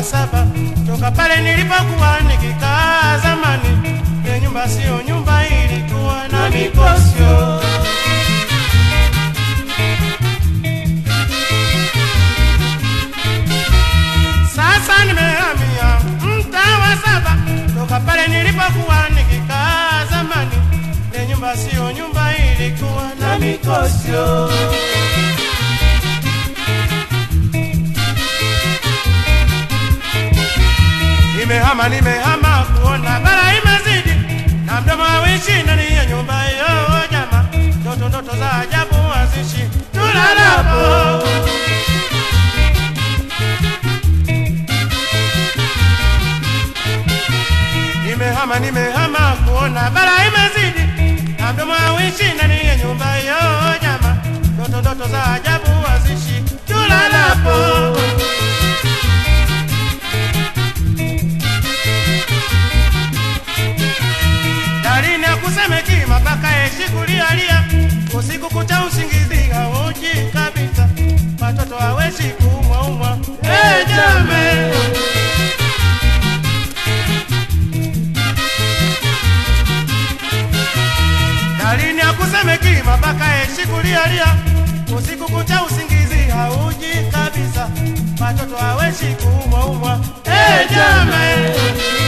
saba toka pale nilipokuwa nikikaa zamani. Ile nyumba sio nyumba, ilikuwa na mikosyo. Sasa nimehamia mtaa wa saba toka pale nilipokuwa nikikaa zamani. Ile nyumba sio nyumba, ilikuwa na mikosyo. Nimehama, nimehama kuona bara imezidi na mdomo hawishi ndani ya nyumba hiyo jama, ndoto ndoto za ajabu hazishi tulalapo. Nimehama, nimehama kuona bara imezidi na mdomo hawishi ndani ya nyumba hiyo jama, ndoto ndoto za ajabu hazishi tulalapo. dalini ya kusemeki mapaka yeshi kulialia usiku kucha usingizi hauji kabisa watoto haweshi kuumwaumwa hey, jame dalini ya kusemeki mapaka yeshi kulialia usiku kucha usingizi hauji kabisa watoto haweshi kuumwaumwa hey, jame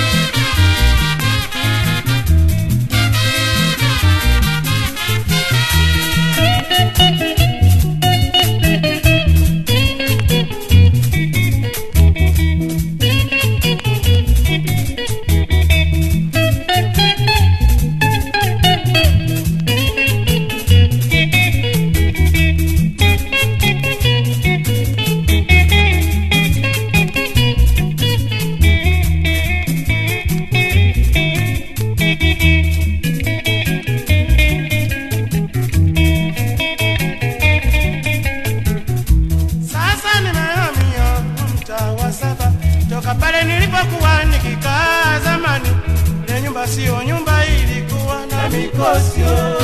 Sasa nimehamia mtaa wa saba toka pale nilipokuwa nikikaa zamani. Ile nyumba sio nyumba, ilikuwa na mikosyo.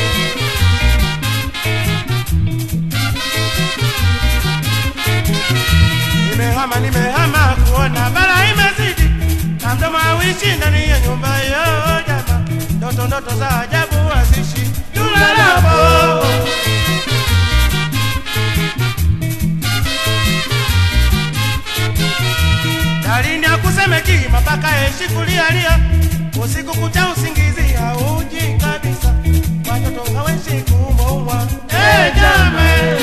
Nimehama, nimehama kuona bara imezidi na mdomo hawishi ndani ya nyumba hiyo jama, ndoto ndoto za ajabu hazishi tulalapo. dalini ya kusemeki mapaka yeshi kulialia usiku kucha usingizi hauji kabisa watoto haweshi kuumwaumwa hey, jame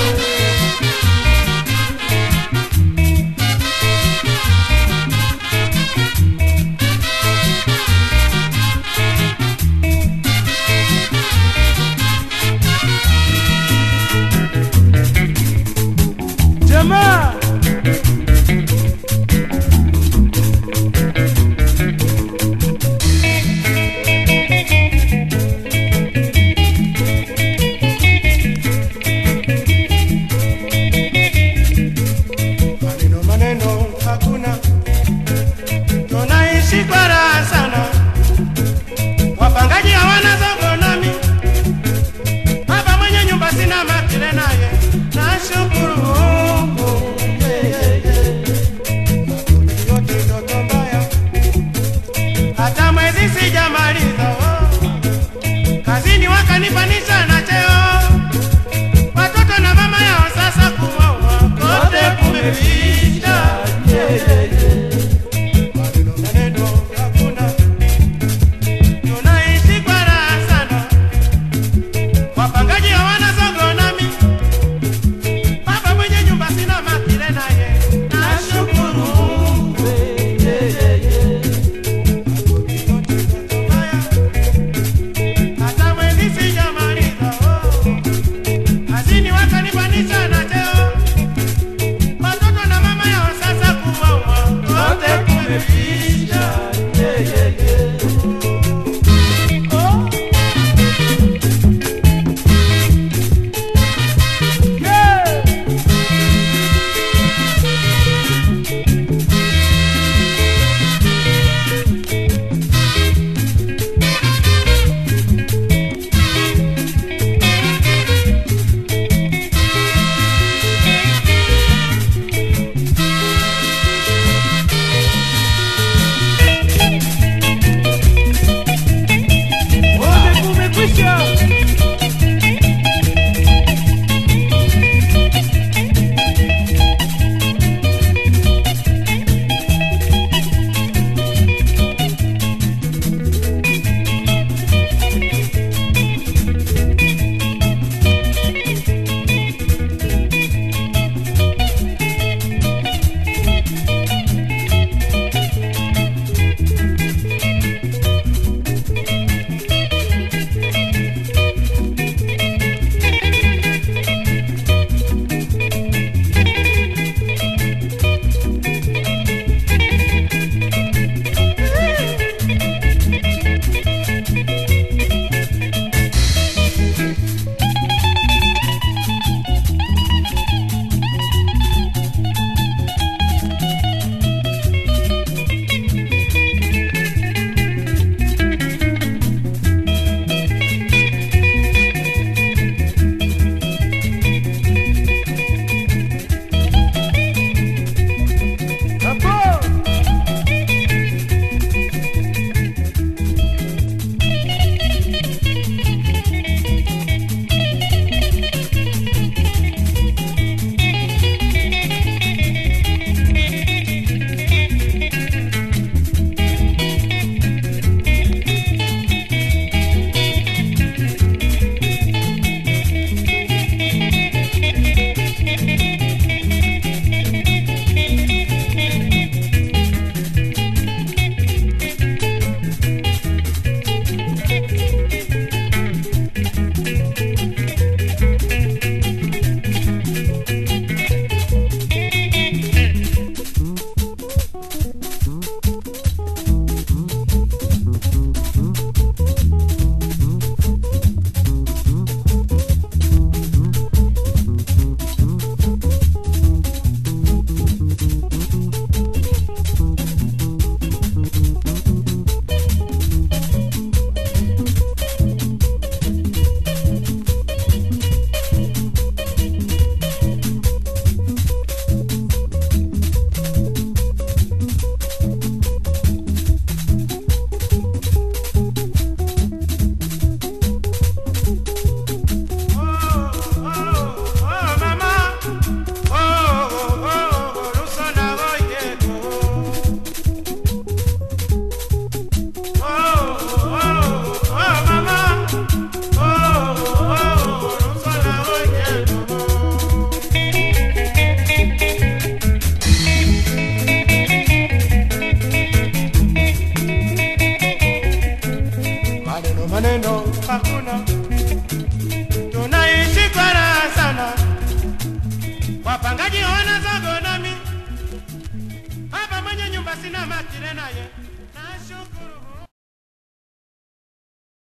jamaa maneno maneno hakuna, tunaishi kwa raha sana. Wapangaji hawana zogo nami, baba mwenye nyumba sina makile naye, nashukuru Mungu yeah, yeah, yeah. yote ndoto mbaya, hata mwezi sijamaliza oh. kazini wakanipanisha na cheo watoto na mama yao sasa kuwaua kote kumeisha. Maneno maneno hakuna, tunaishi kwa raha sana. Wapangaji hawana zogo nami, baba mwenye nyumba sina makile naye, nashukuru Mungu. Haya, hata mwezi sijamaliza oh. Kazini wakanipanisha na cheo, watoto na mama yao milele naye nashukuru